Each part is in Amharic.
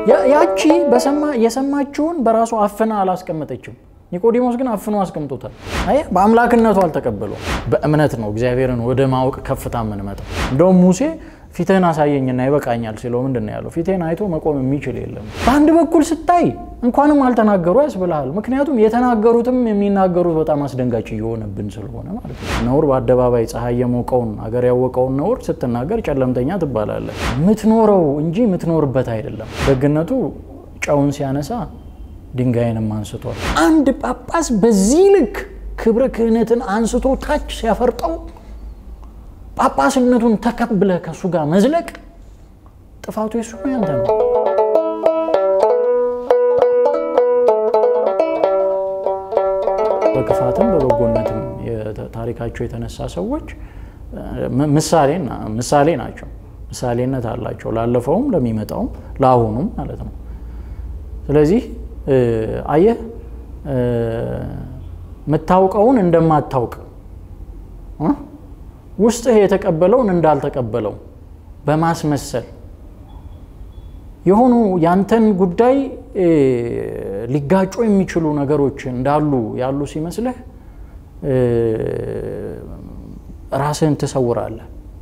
ያቺ የሰማችውን በራሱ አፍና አላስቀመጠችም። ኒቆዲሞስ ግን አፍኖ አስቀምጦታል። አየህ፣ በአምላክነቱ አልተቀበለው። በእምነት ነው እግዚአብሔርን ወደ ማወቅ ከፍታ የምንመጣው። እንደውም ሙሴ ፊትህን አሳየኝና ይበቃኛል ሲለው ምንድን ነው ያለው? ፊትህን አይቶ መቆም የሚችል የለም። በአንድ በኩል ስታይ እንኳንም አልተናገሩ ያስብልሃል። ምክንያቱም የተናገሩትም የሚናገሩት በጣም አስደንጋጭ እየሆነብን ስለሆነ ማለት ነው። ነውር በአደባባይ ፀሐይ የሞቀውን አገር ያወቀውን ነውር ስትናገር ጨለምተኛ ትባላለህ። የምትኖረው እንጂ የምትኖርበት አይደለም። ደግነቱ ጨውን ሲያነሳ ድንጋይንም አንስቷል። አንድ ጳጳስ በዚህ ልክ ክብረ ክህነትን አንስቶ ታች ሲያፈርጠው ጳጳስነቱን ተቀብለህ ከእሱ ጋር መዝለቅ ጥፋቱ የሱ ነው፣ ያንተ ነው። በክፋትም በበጎነትም ታሪካቸው የተነሳ ሰዎች ምሳሌ ናቸው። ምሳሌነት አላቸው፣ ላለፈውም ለሚመጣውም ለአሁኑም ማለት ነው። ስለዚህ አየህ የምታውቀውን እንደማታውቅ ውስጥህ የተቀበለውን እንዳልተቀበለው በማስመሰል የሆኑ ያንተን ጉዳይ ሊጋጩ የሚችሉ ነገሮች እንዳሉ ያሉ ሲመስልህ ራስህን ትሰውራለህ።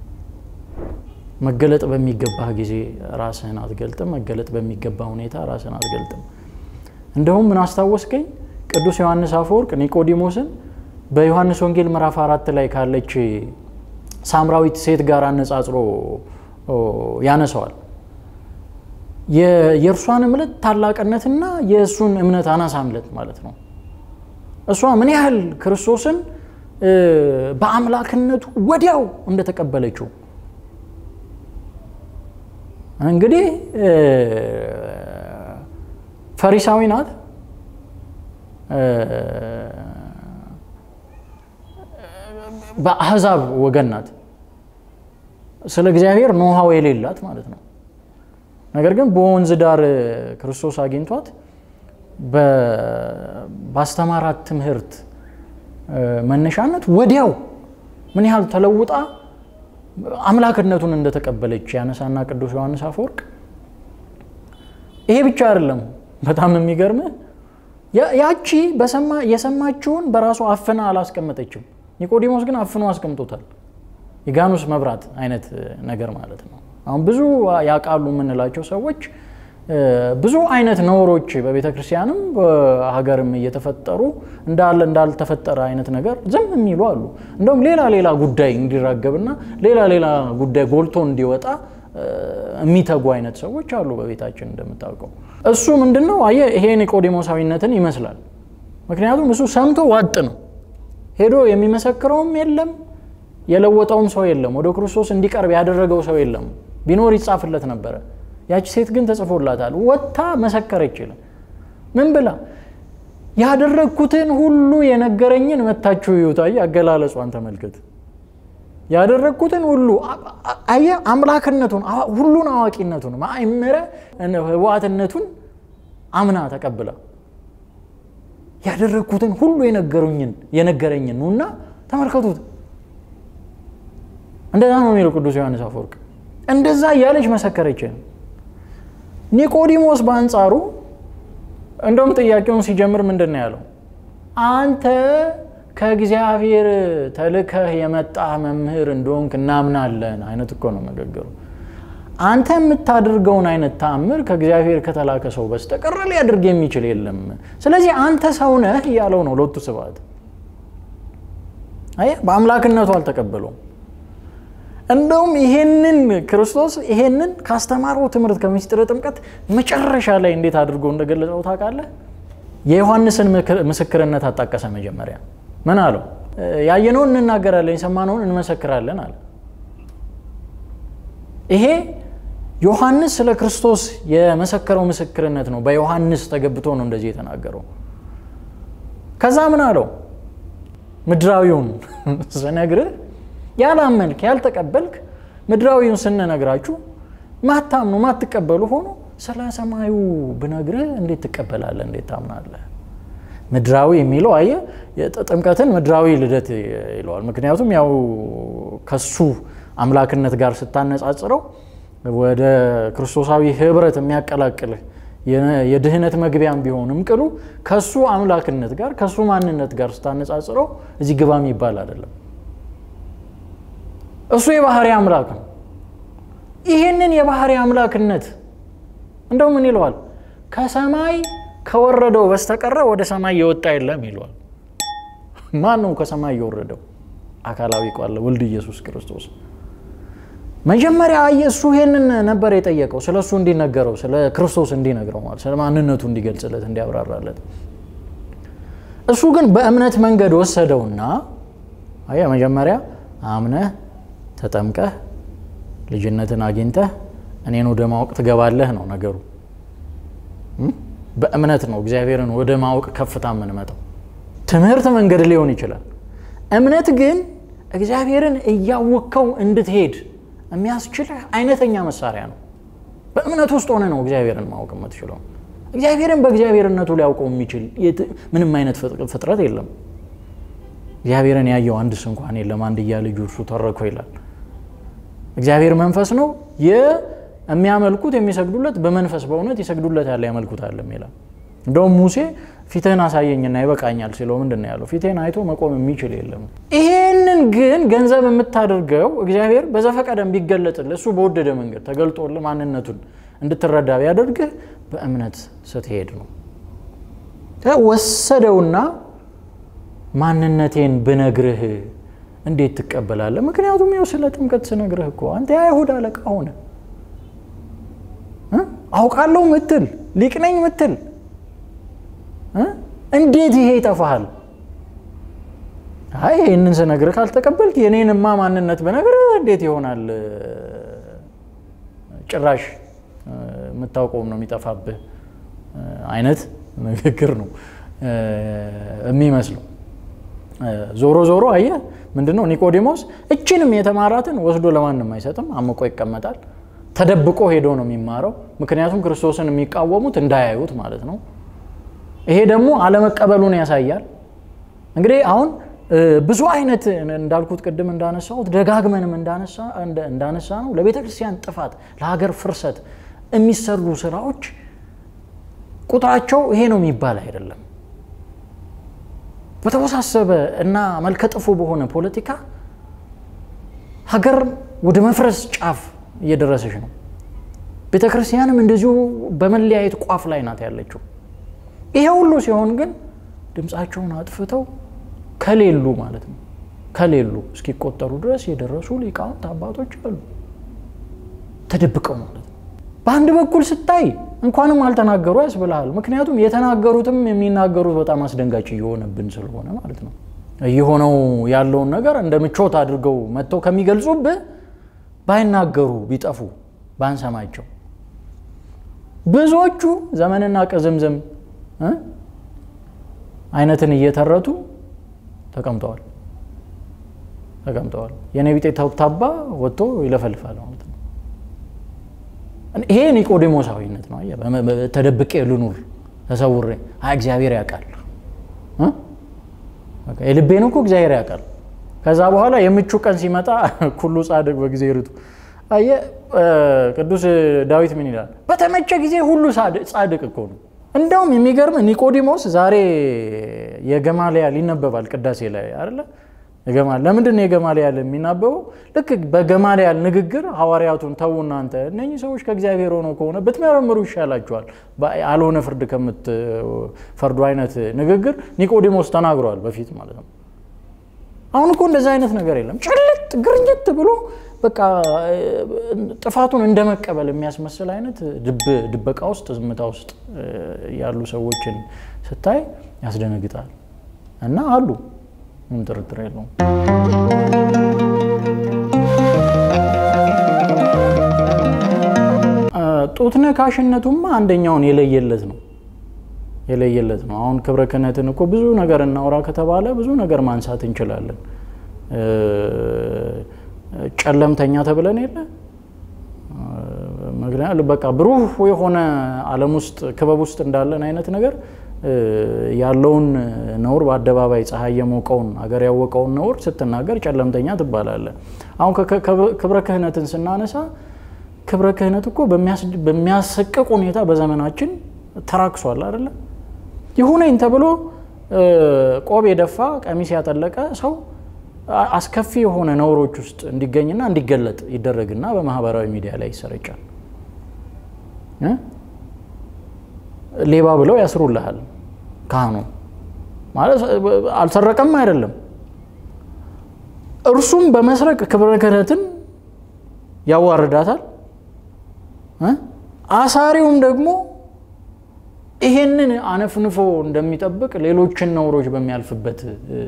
መገለጥ በሚገባህ ጊዜ ራስህን አትገልጥም። መገለጥ በሚገባ ሁኔታ ራስህን አትገልጥም። እንደውም ምን አስታወስከኝ? ቅዱስ ዮሐንስ አፈወርቅ ኒቆዲሞስን በዮሐንስ ወንጌል ምዕራፍ አራት ላይ ካለች ሳምራዊት ሴት ጋር አነጻጽሮ ያነሰዋል። የእርሷን እምነት ታላቅነትና የእሱን እምነት አናሳምለት ማለት ነው። እሷ ምን ያህል ክርስቶስን በአምላክነቱ ወዲያው እንደተቀበለችው እንግዲህ ፈሪሳዊ ናት። በአህዛብ ወገን ናት። ስለ እግዚአብሔር ኖሃው የሌላት ማለት ነው። ነገር ግን በወንዝ ዳር ክርስቶስ አግኝቷት ባስተማራት ትምህርት መነሻነት ወዲያው ምን ያህል ተለውጣ አምላክነቱን እንደተቀበለች ያነሳና ቅዱስ ዮሐንስ አፈወርቅ ይሄ ብቻ አይደለም። በጣም የሚገርምህ ያቺ የሰማችውን በራሱ አፍና አላስቀመጠችም። ኒቆዲሞስ ግን አፍኖ አስቀምጦታል። የጋኑስ መብራት አይነት ነገር ማለት ነው። አሁን ብዙ ያውቃሉ የምንላቸው ሰዎች ብዙ አይነት ነውሮች በቤተ ክርስቲያንም በሀገርም እየተፈጠሩ እንዳለ እንዳልተፈጠረ አይነት ነገር ዝም የሚሉ አሉ። እንደውም ሌላ ሌላ ጉዳይ እንዲራገብና ሌላ ሌላ ጉዳይ ጎልቶ እንዲወጣ የሚተጉ አይነት ሰዎች አሉ በቤታችን እንደምታውቀው። እሱ ምንድን ነው አየህ፣ ይሄ ኒቆዲሞሳዊነትን ይመስላል። ምክንያቱም እሱ ሰምቶ ዋጥ ነው ሄዶ የሚመሰክረውም የለም የለወጠውም ሰው የለም። ወደ ክርስቶስ እንዲቀርብ ያደረገው ሰው የለም። ቢኖር ይጻፍለት ነበረ። ያቺ ሴት ግን ተጽፎላታል። ወጥታ መሰከረች። ይላል ምን ብላ? ያደረግኩትን ሁሉ የነገረኝን መታችሁ ይዩት። አየህ አገላለጿን ተመልከት። ያደረግኩትን ሁሉ አየህ አምላክነቱን፣ ሁሉን አዋቂነቱን፣ ማእምረ ህዋትነቱን አምና ተቀብላ ያደረግኩትን ሁሉ የነገሩኝን የነገረኝን ነውና ተመልከቱት። እንደዛ ነው የሚለው ቅዱስ ዮሐንስ አፈወርቅ። እንደዛ እያለች መሰከረች። ኒቆዲሞስ በአንጻሩ እንደውም ጥያቄውን ሲጀምር ምንድን ነው ያለው? አንተ ከእግዚአብሔር ተልከህ የመጣህ መምህር እንደሆንክ እናምናለን አይነት እኮ ነው ንግግሩ። አንተ የምታደርገውን አይነት ተአምር ከእግዚአብሔር ከተላከ ሰው በስተቀር ሊያደርግ የሚችል የለም። ስለዚህ አንተ ሰው ነህ እያለው ነው ሎቱ ስብሐት። አየህ በአምላክነቱ አልተቀበለውም። እንደውም ይሄንን ክርስቶስ ይሄንን ካስተማረው ትምህርት ከምስጢረ ጥምቀት መጨረሻ ላይ እንዴት አድርጎ እንደገለጸው ታውቃለህ? የዮሐንስን ምስክርነት አጣቀሰ። መጀመሪያ ምን አለው? ያየነውን እንናገራለን፣ የሰማነውን እንመሰክራለን አለ። ይሄ ዮሐንስ ስለ ክርስቶስ የመሰከረው ምስክርነት ነው። በዮሐንስ ተገብቶ ነው እንደዚህ የተናገረው። ከዛ ምን አለው? ምድራዊውን ስነግርህ ያላመንክ ያልተቀበልክ ምድራዊውን ስንነግራችሁ ማታምኑ ማትቀበሉ ሆኖ ስለ ሰማዩ ብነግርህ እንዴት ትቀበላለህ? እንዴት ታምናለህ? ምድራዊ የሚለው አየህ ጥምቀትን ምድራዊ ልደት ይለዋል። ምክንያቱም ያው ከሱ አምላክነት ጋር ስታነጻጽረው ወደ ክርስቶሳዊ ህብረት የሚያቀላቅልህ የድህነት መግቢያም ቢሆንም ቅሉ ከሱ አምላክነት ጋር ከሱ ማንነት ጋር ስታነጻጽረው እዚህ ግባ የሚባል አይደለም። እሱ የባህሪ አምላክ ነው። ይህንን የባህሪ አምላክነት እንደው ምን ይለዋል? ከሰማይ ከወረደው በስተቀረ ወደ ሰማይ የወጣ የለም ይለዋል። ማን ነው ከሰማይ የወረደው? አካላዊ ቃል ወልድ ኢየሱስ ክርስቶስ። መጀመሪያ እሱ ይሄንን ነበር የጠየቀው፣ ስለ እሱ እንዲነገረው፣ ስለ ክርስቶስ እንዲነግረው ማለት ስለ ማንነቱ እንዲገልጽለት፣ እንዲያብራራለት። እሱ ግን በእምነት መንገድ ወሰደውና አየህ፣ መጀመሪያ አምነህ ተጠምቀህ ልጅነትን አግኝተህ እኔን ወደ ማወቅ ትገባለህ ነው ነገሩ። በእምነት ነው እግዚአብሔርን ወደ ማወቅ ከፍታ የምንመጣው። ትምህርት መንገድ ሊሆን ይችላል። እምነት ግን እግዚአብሔርን እያወቅከው እንድትሄድ የሚያስችልህ አይነተኛ መሳሪያ ነው። በእምነት ውስጥ ሆነ ነው እግዚአብሔርን ማወቅ የምትችለው። እግዚአብሔርን በእግዚአብሔርነቱ ሊያውቀው የሚችል ምንም አይነት ፍጥረት የለም። እግዚአብሔርን ያየው አንድስ እንኳን የለም፣ አንድያ ልጁ እርሱ ተረኮ ይላል። እግዚአብሔር መንፈስ ነው፣ የሚያመልኩት የሚሰግዱለት በመንፈስ በእውነት ይሰግዱለታል ያመልኩታልም ይላል። እንደውም ሙሴ ፊትህን አሳየኝና ይበቃኛል ሲለው ምንድን ነው ያለው? ፊትህን አይቶ መቆም የሚችል የለም። ይሄንን ግን ገንዘብ የምታደርገው እግዚአብሔር በዘፈቀደም ቢገለጥልህ እሱ በወደደ መንገድ ተገልጦልህ ማንነቱን እንድትረዳ ቢያደርግህ በእምነት ስትሄድ ነው። ወሰደውና ማንነቴን ብነግርህ እንዴት ትቀበላለህ? ምክንያቱም ይኸው ስለ ጥምቀት ስነግርህ እኮ አንተ የአይሁድ አለቃ ሆነ አውቃለሁ ምትል ሊቅ ነኝ ምትል እንዴት ይሄ ይጠፋሃል? አይ ይህንን ስነግርህ ካልተቀበልክ የኔንማ ማንነት ብነግርህ እንዴት ይሆናል? ጭራሽ የምታውቀውም ነው የሚጠፋብህ አይነት ንግግር ነው የሚመስለው። ዞሮ ዞሮ አየህ ምንድነው ኒቆዲሞስ እችንም የተማራትን ወስዶ ለማንም አይሰጥም፣ አምቆ ይቀመጣል። ተደብቆ ሄዶ ነው የሚማረው። ምክንያቱም ክርስቶስን የሚቃወሙት እንዳያዩት ማለት ነው። ይሄ ደግሞ አለመቀበሉን ያሳያል። እንግዲህ አሁን ብዙ አይነት እንዳልኩት ቅድም እንዳነሳሁት ደጋግመንም እንዳነሳ ነው ለቤተ ክርስቲያን ጥፋት፣ ለሀገር ፍርሰት የሚሰሩ ስራዎች ቁጥራቸው ይሄ ነው የሚባል አይደለም። በተወሳሰበ እና መልከጥፉ በሆነ ፖለቲካ ሀገር ወደ መፍረስ ጫፍ እየደረሰች ነው። ቤተ ክርስቲያንም እንደዚሁ በመለያየት ቋፍ ላይ ናት ያለችው። ይሄ ሁሉ ሲሆን ግን ድምፃቸውን አጥፍተው ከሌሉ ማለት ነው ከሌሉ እስኪቆጠሩ ድረስ የደረሱ ሊቃውንት አባቶች አሉ፣ ተደብቀው ማለት ነው። በአንድ በኩል ስታይ እንኳንም አልተናገሩ ያስብልሃል። ምክንያቱም የተናገሩትም የሚናገሩት በጣም አስደንጋጭ እየሆነብን ስለሆነ ማለት ነው። እየሆነው ያለውን ነገር እንደ ምቾት አድርገው መጥተው ከሚገልጹብህ ባይናገሩ ቢጠፉ ባንሰማቸው። ብዙዎቹ ዘመንና ቅዝምዝም አይነትን እየተረቱ ተቀምጠዋል ተቀምጠዋል። የኔ ቢጤ ተብታባ ወጥቶ ይለፈልፋል ማለት ነው። ይሄ ኒቆዲሞሳዊነት ነው። ተደብቄ ልኑር ተሰውሬ፣ እግዚአብሔር ያውቃል። የልቤን እኮ እግዚአብሔር ያውቃል። ከዛ በኋላ የምቹ ቀን ሲመጣ ኩሉ ጻድቅ በጊዜ ርቱ። አየህ ቅዱስ ዳዊት ምን ይላል? በተመቸ ጊዜ ሁሉ ጻድቅ እኮ ነው። እንደውም የሚገርም ኒቆዲሞስ ዛሬ የገማልያል ይነበባል ቅዳሴ ላይ አይደለ? ለምንድን ነው የገማልያል የሚናበበው? ልክ በገማልያል ንግግር ሐዋርያቱን ተዉ እናንተ እነኚህ ሰዎች ከእግዚአብሔር ሆነው ከሆነ ብትመረምሩ ይሻላቸዋል፣ አልሆነ ፍርድ ከምትፈርዱ አይነት ንግግር ኒቆዲሞስ ተናግሯል በፊት ማለት ነው። አሁን እኮ እንደዛ አይነት ነገር የለም። ጭልጥ ግርኝት ብሎ በቃ ጥፋቱን እንደ መቀበል የሚያስመስል አይነት ድበቃ ውስጥ ዝምታ ውስጥ ያሉ ሰዎችን ስታይ ያስደነግጣል። እና አሉ ምን ጥርጥር የለውም። ጡት ነካሽነቱማ አንደኛውን የለየለት ነው የለየለት ነው። አሁን ክብረ ክህነትን እኮ ብዙ ነገር እናውራ ከተባለ ብዙ ነገር ማንሳት እንችላለን። ጨለምተኛ ተብለን የለ ምክንያት በቃ ብሩህ የሆነ ዓለም ውስጥ ክበብ ውስጥ እንዳለን አይነት ነገር ያለውን ነውር በአደባባይ ፀሐይ የሞቀውን አገር ያወቀውን ነውር ስትናገር ጨለምተኛ ትባላለ። አሁን ክብረ ክህነትን ስናነሳ ክብረ ክህነት እኮ በሚያሰቅቅ ሁኔታ በዘመናችን ተራክሷል አይደለ? ይሁነኝ ተብሎ ቆብ የደፋ ቀሚስ ያጠለቀ ሰው አስከፊ የሆነ ነውሮች ውስጥ እንዲገኝና እንዲገለጥ ይደረግና በማህበራዊ ሚዲያ ላይ ይሰረጫል። ሌባ ብለው ያስሩልሃል። ካህኑ ማለት አልሰረቀም አይደለም። እርሱም በመስረቅ ክብረ ክህነትን ያዋርዳታል። አሳሪውም ደግሞ ይሄንን አነፍንፎ እንደሚጠብቅ ሌሎችን ነውሮች በሚያልፍበት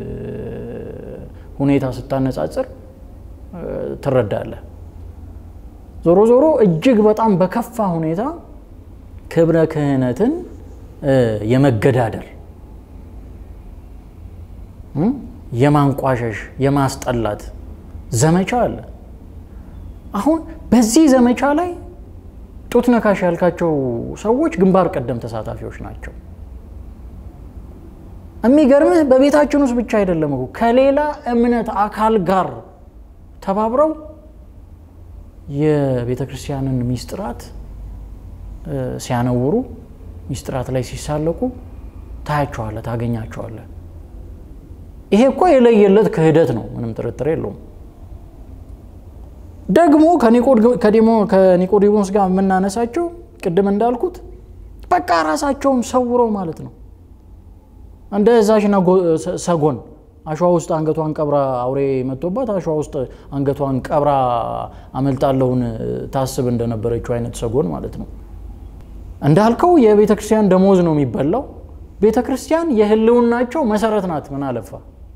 ሁኔታ ስታነጻጽር ትረዳለህ። ዞሮ ዞሮ እጅግ በጣም በከፋ ሁኔታ ክብረ ክህነትን የመገዳደር የማንቋሸሽ የማስጠላት ዘመቻ አለ። አሁን በዚህ ዘመቻ ላይ ጡት ነካሽ ያልካቸው ሰዎች ግንባር ቀደም ተሳታፊዎች ናቸው። የሚገርምህ በቤታችን ውስጥ ብቻ አይደለም እኮ ከሌላ እምነት አካል ጋር ተባብረው የቤተ ክርስቲያንን ሚስጥራት ሲያነውሩ፣ ሚስጥራት ላይ ሲሳለቁ ታያቸዋለህ፣ ታገኛቸዋለህ። ይሄ እኮ የለየለት ክህደት ነው፣ ምንም ጥርጥር የለውም። ደግሞ ከኒቆዲሞስ ጋር የምናነሳቸው ቅድም እንዳልኩት በቃ ራሳቸውን ሰውረው ማለት ነው። እንደ እዛሽና ሰጎን አሸዋ ውስጥ አንገቷን ቀብራ አውሬ መጥቶባት አሸዋ ውስጥ አንገቷን ቀብራ አመልጣለሁን ታስብ እንደነበረችው አይነት ሰጎን ማለት ነው። እንዳልከው የቤተ ክርስቲያን ደሞዝ ነው የሚበላው። ቤተ ክርስቲያን የህልውናቸው መሰረት ናት። ምን አለፋ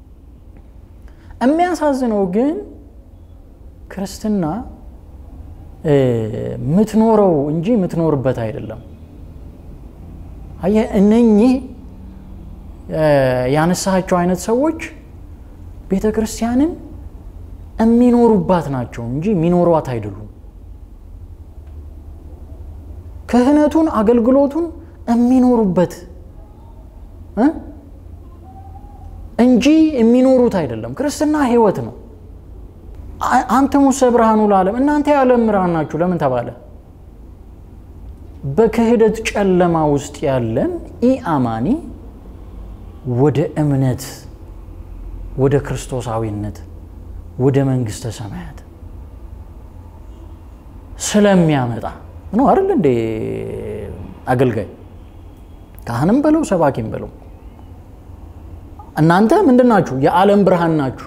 የሚያሳዝነው ግን ክርስትና ምትኖረው እንጂ ምትኖርበት አይደለም። አየህ እነኚህ ያነሳቸው አይነት ሰዎች ቤተ ክርስቲያንን የሚኖሩባት ናቸው እንጂ የሚኖሯት አይደሉም። ክህነቱን፣ አገልግሎቱን የሚኖሩበት እንጂ የሚኖሩት አይደለም። ክርስትና ህይወት ነው። አንተ ሙሰ ብርሃኑ ለዓለም እናንተ የዓለም ብርሃን ናችሁ ለምን ተባለ? በክህደት ጨለማ ውስጥ ያለን ኢአማኒ ወደ እምነት ወደ ክርስቶሳዊነት ወደ መንግስተ ሰማያት ስለሚያመጣ ነው አይደል እንዴ? አገልጋይ ካህንም በለው ሰባኪም በለው እናንተ ምንድን ናችሁ? የዓለም ብርሃን ናችሁ።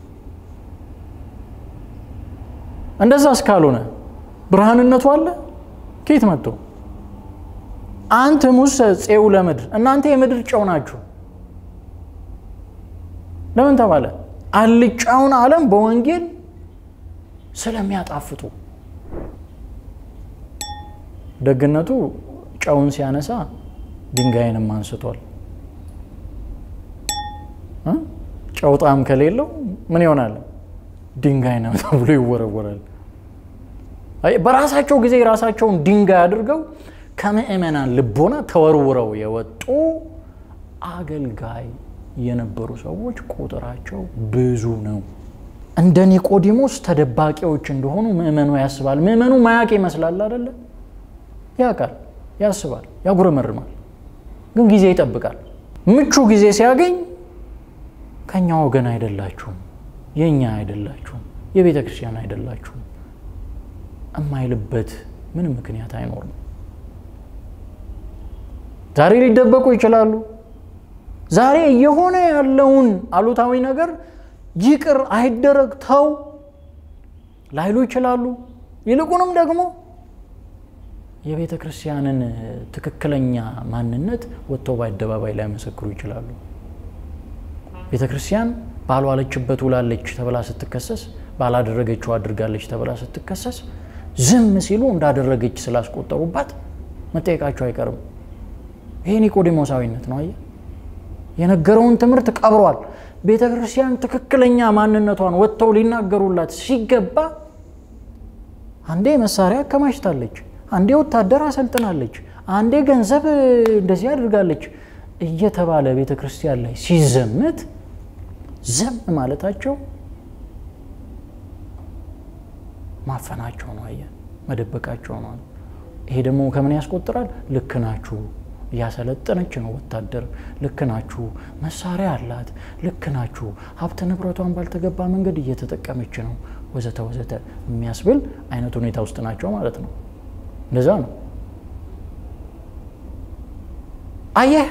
እንደዛ እስካልሆነ ብርሃንነቱ አለ ከየት መጥቶ? አንተ ሙሰ ፄው ለምድር እናንተ የምድር ጨው ናችሁ ለምን ተባለ? አልጫውን ዓለም በወንጌል ስለሚያጣፍጡ። ደግነቱ ጨውን ሲያነሳ ድንጋይንም አንስቷል። ጨው ጣዕም ከሌለው ምን ይሆናል? ድንጋይ ነው ተብሎ ይወረወራል። በራሳቸው ጊዜ ራሳቸውን ድንጋይ አድርገው ከምዕመናን ልቦና ተወርውረው የወጡ አገልጋይ የነበሩ ሰዎች ቁጥራቸው ብዙ ነው። እንደ ኒቆዲሞስ ተደባቂዎች እንደሆኑ ምዕመኑ ያስባል። ምዕመኑ ማያቅ ይመስላል አይደለ? ያውቃል፣ ያስባል፣ ያጉረመርማል። ግን ጊዜ ይጠብቃል። ምቹ ጊዜ ሲያገኝ ከኛ ወገን አይደላችሁም፣ የእኛ አይደላችሁም፣ የቤተ ክርስቲያን አይደላችሁም እማይልበት ምንም ምክንያት አይኖርም። ዛሬ ሊደበቁ ይችላሉ። ዛሬ እየሆነ ያለውን አሉታዊ ነገር ይቅር አይደረግ ተው ላይሉ ይችላሉ። ይልቁንም ደግሞ የቤተ ክርስቲያንን ትክክለኛ ማንነት ወጥተው በአደባባይ ላይ መሰክሩ ይችላሉ። ቤተ ክርስቲያን ባልዋለችበት ውላለች ተብላ ስትከሰስ፣ ባላደረገችው አድርጋለች ተብላ ስትከሰስ ዝም ሲሉ እንዳደረገች ስላስቆጠሩባት መጠየቃቸው አይቀርም። ይሄ ኒቆዲሞሳዊነት ነው። አየህ፣ የነገረውን ትምህርት ቀብሯል። ቤተ ክርስቲያን ትክክለኛ ማንነቷን ወጥተው ሊናገሩላት ሲገባ አንዴ መሳሪያ አከማችታለች፣ አንዴ ወታደር አሰልጥናለች፣ አንዴ ገንዘብ እንደዚህ አድርጋለች እየተባለ ቤተ ክርስቲያን ላይ ሲዘመት ዝም ማለታቸው ማፈናቸው ነው። አየህ፣ መደበቃቸው ነው። ይሄ ደግሞ ከምን ያስቆጥራል? ልክ ናችሁ እያሰለጠነች ነው ወታደር። ልክ ናችሁ፣ መሳሪያ አላት፣ ልክ ናችሁ፣ ሀብት ንብረቷን ባልተገባ መንገድ እየተጠቀመች ነው፣ ወዘተ ወዘተ የሚያስብል አይነት ሁኔታ ውስጥ ናቸው ማለት ነው። እንደዛ ነው። አየህ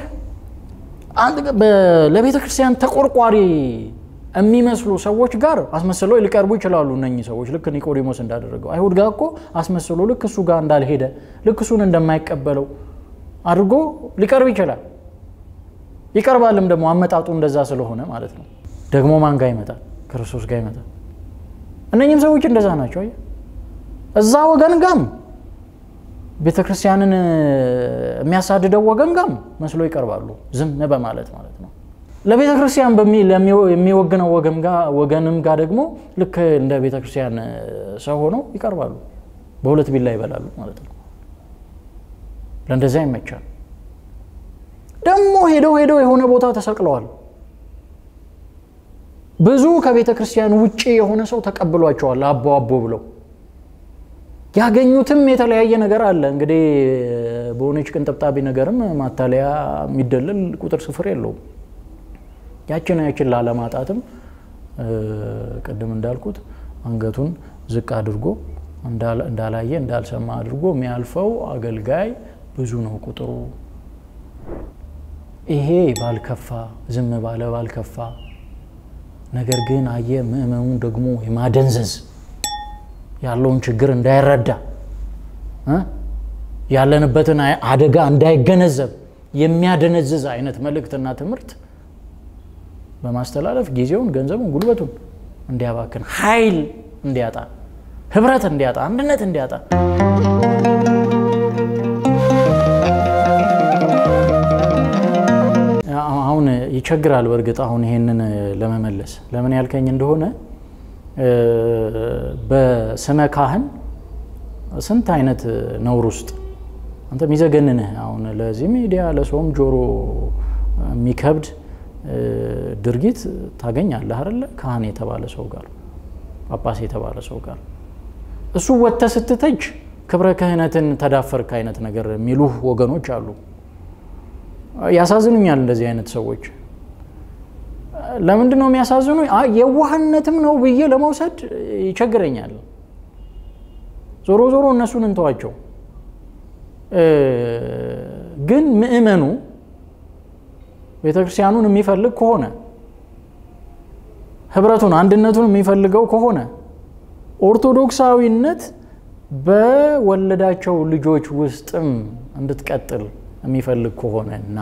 ለቤተ ክርስቲያን ተቆርቋሪ የሚመስሉ ሰዎች ጋር አስመስለው ሊቀርቡ ይችላሉ። እነኚህ ሰዎች ልክ ኒቆዲሞስ እንዳደረገው አይሁድ ጋር እኮ አስመስሎ ልክ እሱ ጋር እንዳልሄደ ልክ እሱን እንደማይቀበለው አድርጎ ሊቀርብ ይችላል። ይቀርባልም ደግሞ አመጣጡ እንደዛ ስለሆነ ማለት ነው። ደግሞ ማን ጋር ይመጣል? ክርስቶስ ጋር ይመጣል። እነኚህም ሰዎች እንደዛ ናቸው። እዛ ወገን ጋም ቤተ ክርስቲያንን የሚያሳድደው ወገን ጋም መስሎ ይቀርባሉ፣ ዝም በማለት ማለት ነው። ለቤተ ክርስቲያን የሚወግነው ወገንም ጋር ደግሞ ልክ እንደ ቤተ ክርስቲያን ሰው ሆነው ይቀርባሉ። በሁለት ቢላ ይበላሉ ማለት ነው። ለእንደዚያ ይመቻል። ደግሞ ሄደው ሄደው የሆነ ቦታ ተሰቅለዋል። ብዙ ከቤተ ክርስቲያን ውጭ የሆነ ሰው ተቀብሏቸዋል። አቦ አቦ ብለው ያገኙትም የተለያየ ነገር አለ። እንግዲህ በሆነች ቅንጥብጣቢ ነገርም ማታለያ የሚደለል ቁጥር ስፍር የለውም። ያችን ያችን ላለማጣትም ቅድም እንዳልኩት አንገቱን ዝቅ አድርጎ እንዳላየ እንዳልሰማ አድርጎ የሚያልፈው አገልጋይ ብዙ ነው ቁጥሩ። ይሄ ባልከፋ ዝም ባለ ባልከፋ፣ ነገር ግን አየ ምእመኑን ደግሞ የማደንዘዝ ያለውን ችግር እንዳይረዳ ያለንበትን አደጋ እንዳይገነዘብ የሚያደነዝዝ አይነት መልእክትና ትምህርት በማስተላለፍ ጊዜውን፣ ገንዘቡን፣ ጉልበቱን እንዲያባክን ኃይል እንዲያጣ ህብረት እንዲያጣ አንድነት እንዲያጣ አሁን ይቸግራል። በእርግጥ አሁን ይሄንን ለመመለስ ለምን ያልከኝ እንደሆነ በስመ ካህን ስንት አይነት ነውር ውስጥ አንተ የሚዘገንንህ አሁን ለዚህ ሚዲያ ለሰውም ጆሮ የሚከብድ ድርጊት ታገኛለህ አይደለ? ካህን የተባለ ሰው ጋር ጳጳስ የተባለ ሰው ጋር እሱ ወጥተህ ስትተች ክብረ ክህነትን ተዳፈርክ አይነት ነገር የሚሉህ ወገኖች አሉ። ያሳዝኑኛል እንደዚህ አይነት ሰዎች። ለምንድን ነው የሚያሳዝኑ? የዋህነትም ነው ብዬ ለመውሰድ ይቸግረኛል። ዞሮ ዞሮ እነሱን እንተዋቸው። ግን ምእመኑ ቤተክርስቲያኑን የሚፈልግ ከሆነ ህብረቱን አንድነቱን የሚፈልገው ከሆነ ኦርቶዶክሳዊነት በወለዳቸው ልጆች ውስጥም እንድትቀጥል የሚፈልግ ከሆነ እና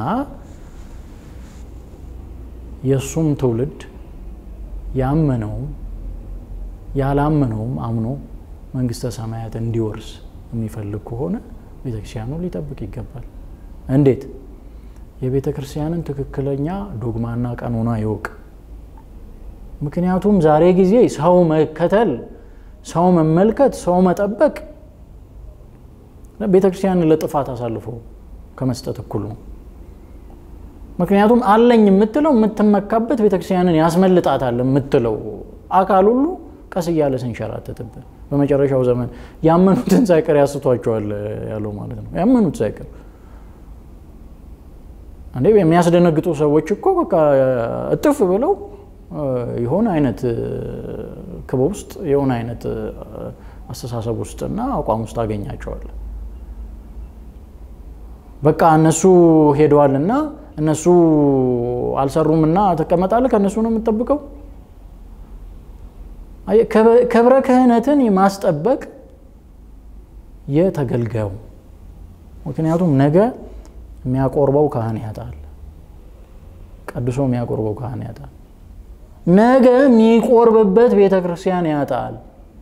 የእሱም ትውልድ ያመነውም ያላመነውም አምኖ መንግስተ ሰማያት እንዲወርስ የሚፈልግ ከሆነ ቤተክርስቲያኑ ሊጠብቅ ይገባል። እንዴት? የቤተ ክርስቲያንን ትክክለኛ ዶግማና ቀኖና ይወቅ። ምክንያቱም ዛሬ ጊዜ ሰው መከተል፣ ሰው መመልከት፣ ሰው መጠበቅ ቤተ ክርስቲያንን ለጥፋት አሳልፎ ከመስጠት እኩል ነው። ምክንያቱም አለኝ የምትለው የምትመካበት ቤተክርስቲያንን ያስመልጣታል የምትለው አካል ሁሉ ቀስ እያለ ስንሸራተትብን በመጨረሻው ዘመን ያመኑትን ሳይቀር ያስቷቸዋል ያለው ማለት ነው። ያመኑት ሳይቀር እንዴ የሚያስደነግጡ ሰዎች እኮ በቃ እጥፍ ብለው የሆነ አይነት ክበብ ውስጥ የሆነ አይነት አስተሳሰብ ውስጥና አቋም ውስጥ አገኛቸዋል። በቃ እነሱ ሄደዋልና እነሱ አልሰሩምና ትቀመጣለህ፣ ከእነሱ ነው የምትጠብቀው። ክብረ ክህነትን ማስጠበቅ የተገልጋዩ ምክንያቱም ነገ የሚያቆርበው ካህን ያጣል፣ ቀድሶ የሚያቆርበው ካህን ያጣል። ነገ የሚቆርብበት ቤተ ክርስቲያን ያጣል።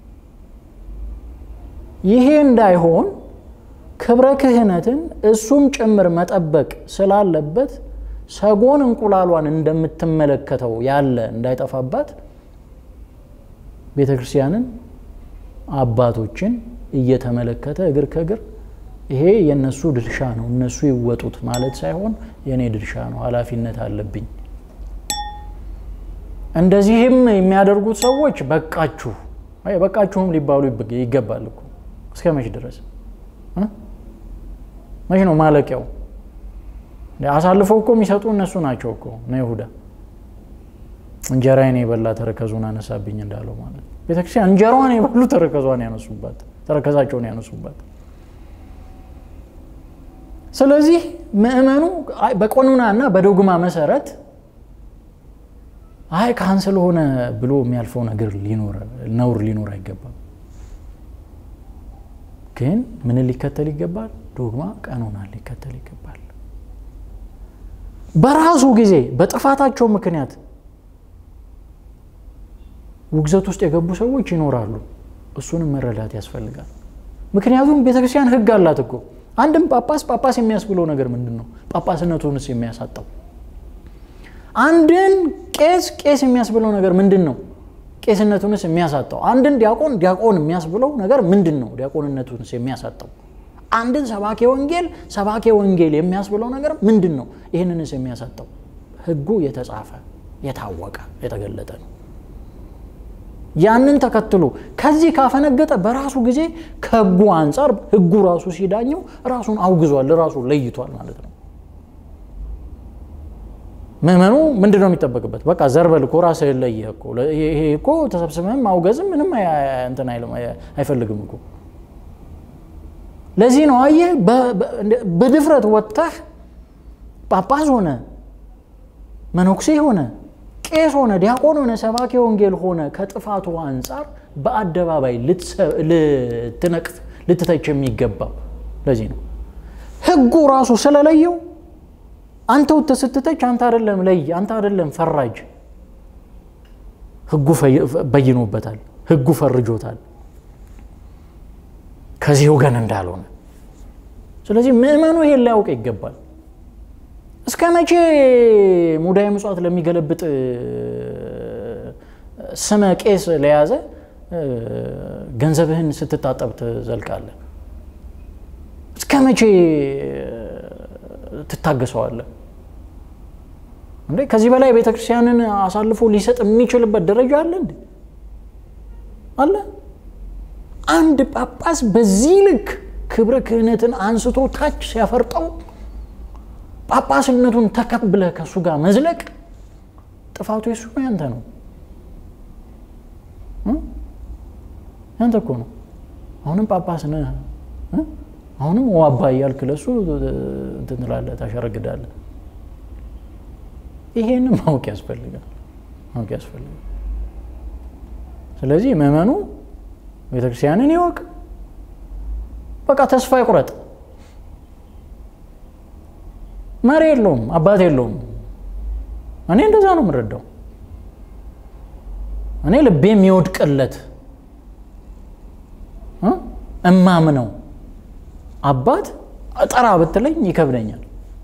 ይሄ እንዳይሆን ክብረ ክህነትን እሱም ጭምር መጠበቅ ስላለበት ሰጎን እንቁላሏን እንደምትመለከተው ያለ እንዳይጠፋባት ቤተ ክርስቲያንን አባቶችን እየተመለከተ እግር ከእግር ይሄ የእነሱ ድርሻ ነው፣ እነሱ ይወጡት ማለት ሳይሆን የእኔ ድርሻ ነው፣ ኃላፊነት አለብኝ። እንደዚህም የሚያደርጉት ሰዎች በቃችሁ በቃችሁም ሊባሉ ይገባል እኮ። እስከ መች ድረስ መች ነው ማለቂያው? አሳልፈው እኮ የሚሰጡ እነሱ ናቸው እኮ ነው ይሁዳ እንጀራዬን የበላ ተረከዙን አነሳብኝ እንዳለው ማለት ነው። ቤተክርስቲያን እንጀራዋን የበሉ ተረከዟን ያነሱባት ተረከዛቸውን ያነሱባት። ስለዚህ ምእመኑ በቀኖና እና በዶግማ መሰረት አይ ካህን ስለሆነ ብሎ የሚያልፈው ነገር ነውር ሊኖር አይገባም። ግን ምን ሊከተል ይገባል? ዶግማ ቀኖና ሊከተል ይገባል። በራሱ ጊዜ በጥፋታቸው ምክንያት ውግዘት ውስጥ የገቡ ሰዎች ይኖራሉ። እሱንም መረዳት ያስፈልጋል። ምክንያቱም ቤተክርስቲያን ሕግ አላት እኮ አንድም ጳጳስ ጳጳስ የሚያስብለው ነገር ምንድን ነው? ጳጳስነቱንስ የሚያሳጣው አንድን ቄስ ቄስ የሚያስብለው ነገር ምንድን ነው? ቄስነቱንስ የሚያሳጣው አንድን ዲያቆን ዲያቆን የሚያስብለው ነገር ምንድን ነው? ዲያቆንነቱንስ የሚያሳጣው አንድን ሰባኬ ወንጌል ሰባኬ ወንጌል የሚያስብለው ነገር ምንድን ነው? ይህንንስ የሚያሳጣው ሕጉ የተጻፈ የታወቀ የተገለጠ ነው። ያንን ተከትሎ ከዚህ ካፈነገጠ በራሱ ጊዜ ከሕጉ አንጻር ሕጉ ራሱ ሲዳኘው ራሱን አውግዟል፣ ራሱ ለይቷል ማለት ነው። ምዕመኑ ምንድን ነው የሚጠበቅበት? በቃ ዘርበል እኮ ራስህን ለይህ እኮ ይሄ እኮ ተሰብስበህም ማውገዝም ምንም እንትን አይፈልግም እኮ። ለዚህ ነው አየህ በድፍረት ወጥተህ ጳጳስ ሆነ መነኩሴ ሆነ ቄስ ሆነ ዲያቆን ሆነ ሰባኪ ወንጌል ሆነ ከጥፋቱ አንጻር በአደባባይ ልትነቅፍ ልትተች የሚገባው ለዚህ ነው። ሕጉ ራሱ ስለለየው አንተ ውተ ስትተች አንተ አይደለም ለይ አንተ አይደለም ፈራጅ። ሕጉ በይኖበታል፣ ሕጉ ፈርጆታል ከዚህ ወገን እንዳልሆነ። ስለዚህ ምዕመኑ ይሄን ሊያውቅ ይገባል። እስከ መቼ ሙዳየ ምጽዋት ለሚገለብጥ ስመ ቄስ ለያዘ ገንዘብህን ስትታጠብ ትዘልቃለህ? እስከ መቼ ትታገሰዋለህ? እንዴ ከዚህ በላይ ቤተ ክርስቲያንን አሳልፎ ሊሰጥ የሚችልበት ደረጃ አለ እንዴ? አለ? አንድ ጳጳስ በዚህ ልክ ክብረ ክህነትን አንስቶ ታች ሲያፈርጠው ጳጳስነቱን ተቀብለህ ከእሱ ጋር መዝለቅ ጥፋቱ የሱ ነው፣ ያንተ ነው። ያንተ እኮ ነው። አሁንም ጳጳስ ነህ፣ አሁንም ዋባ እያልክ ለእሱ እንትን ትላለህ፣ ታሸረግዳለህ። ይሄንም ማወቅ ያስፈልጋል፣ ማወቅ ያስፈልጋል። ስለዚህ ምዕመኑ ቤተክርስቲያንን ይወቅ፣ በቃ ተስፋ ይቁረጥ። መሪ የለውም፣ አባት የለውም። እኔ እንደዛ ነው የምረዳው። እኔ ልቤ የሚወድቅለት እማምነው አባት ጠራ ብትለኝ ይከብደኛል፣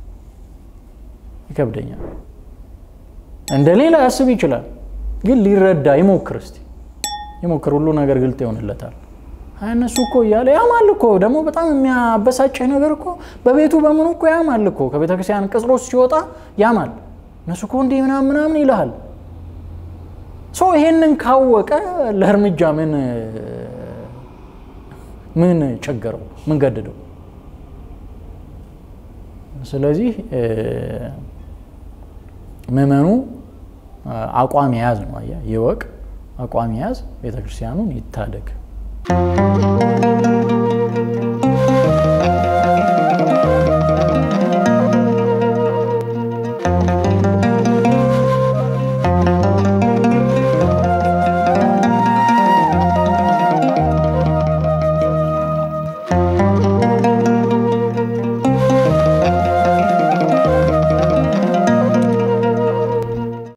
ይከብደኛል። እንደ ሌላ ያስብ ይችላል፣ ግን ሊረዳ ይሞክር። እስቲ ይሞክር፣ ሁሉ ነገር ግልጥ ይሆንለታል። እነሱ እኮ እያለ ያማል እኮ ደግሞ በጣም የሚያበሳጭህ ነገር እኮ በቤቱ በምኑ እኮ ያማል እኮ ከቤተ ክርስቲያን ቅጽሮች ሲወጣ ያማል። እነሱ እኮ እንዲህ ምናምን ምናምን ይልሃል። ሰው ይሄንን ካወቀ ለእርምጃ ምን ምን ቸገረው? ምን ገድደው? ስለዚህ ምዕመኑ አቋም የያዝ ነው። አየህ፣ ይወቅ፣ አቋም የያዝ ቤተክርስቲያኑን ይታደግ።